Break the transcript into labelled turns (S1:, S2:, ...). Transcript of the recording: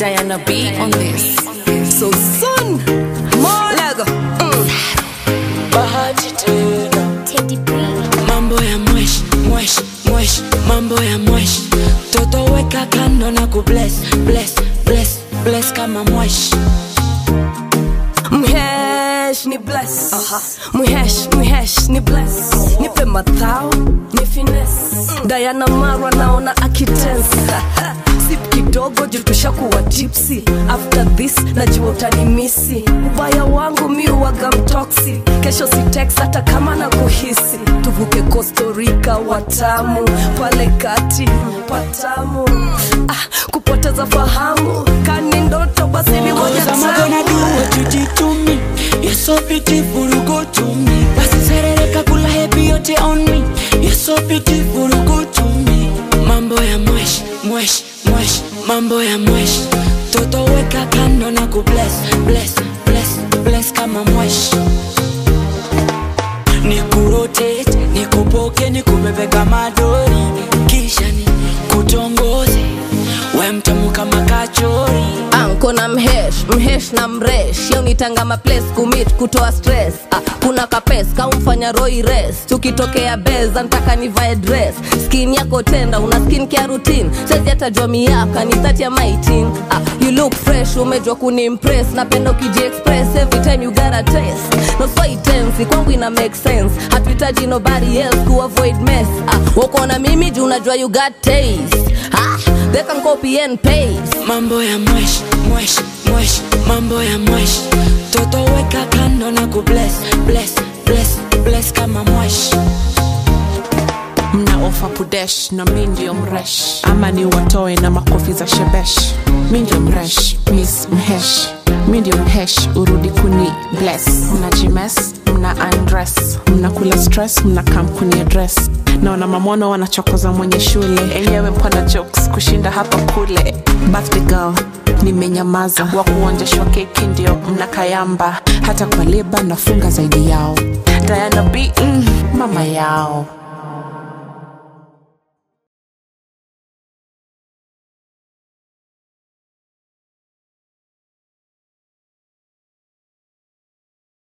S1: Diana B on this.
S2: So soon, Lego. Mm.
S3: bahati tena
S4: Teddy B.
S3: mambo ya mwesh mwesh mwesh mambo ya mwesh toto weka kando na kubless bless bless bless kama mwesh
S2: Mhesh ni bless. Mhesh, mhesh ni bless. Nipe mathao, ni finesse. Diana Marwa naona akitensa. Sip kidogo juu tushakuwa tipsy. After this najua utanimisi. Ubaya wangu mi uwaga mtoksi. Kesho si text hata kama na kuhisi. Tuvuke Costa Rica watamu. Pale kati patamu. Ah, kupoteza fahamu. Kani ndoto basi ni moja
S3: Cause I'm gonna do
S2: tamu.
S3: what you did to me You're so beautiful, go to me Basi serereka kula happy yote on me You're so beautiful, go to me Mambo ya mwesh, mwesh, mwesh Mambo ya mwesh Toto weka kando na kubless, bless, bless, bless kama mwesh Nikurotate, nikupoke, nikubebe kama dori Kisha ni kutongoze We mtamu kama kachori
S5: anko na mhesh mhesh na mresh yeunitanga maplace kumit kutoa stress ah, kuna kapes kaumfanya roi res tukitokea beza ntaka nivae dress skin yako tenda una skin care routine sezi hata jua miaka ni thati ya maitin ah, you look fresh umejua kunimpress napenda ukijiexpress every time you got a test no fight tense kwangu ina make sense hatuhitaji nobody else ku avoid mess ah, wako na mimi juu unajua you got taste ah, they can copy and paste
S3: mambo ya mwesh mwesh mwesh mambo ya mwesh toto weka kando na kubless bless bless bless kama mwesh
S1: Mna ofa pudesh na mi ndio mresh, ama ni watoe na makofi za shebesh. Mi ndio mresh, miss mhesh, mi ndio mhesh, urudi kuni bless. Mna jimes, mna undress, mnakula stress, mna kam kuni address. Naona mamono wanachokoza mwenye shule, enyewe mpana jokes kushinda hapa kule. Birthday girl nimenyamaza, wa kuonjeshwa keki ndio mna kayamba, hata kwa leba nafunga zaidi yao. Diana B, mm, mama yao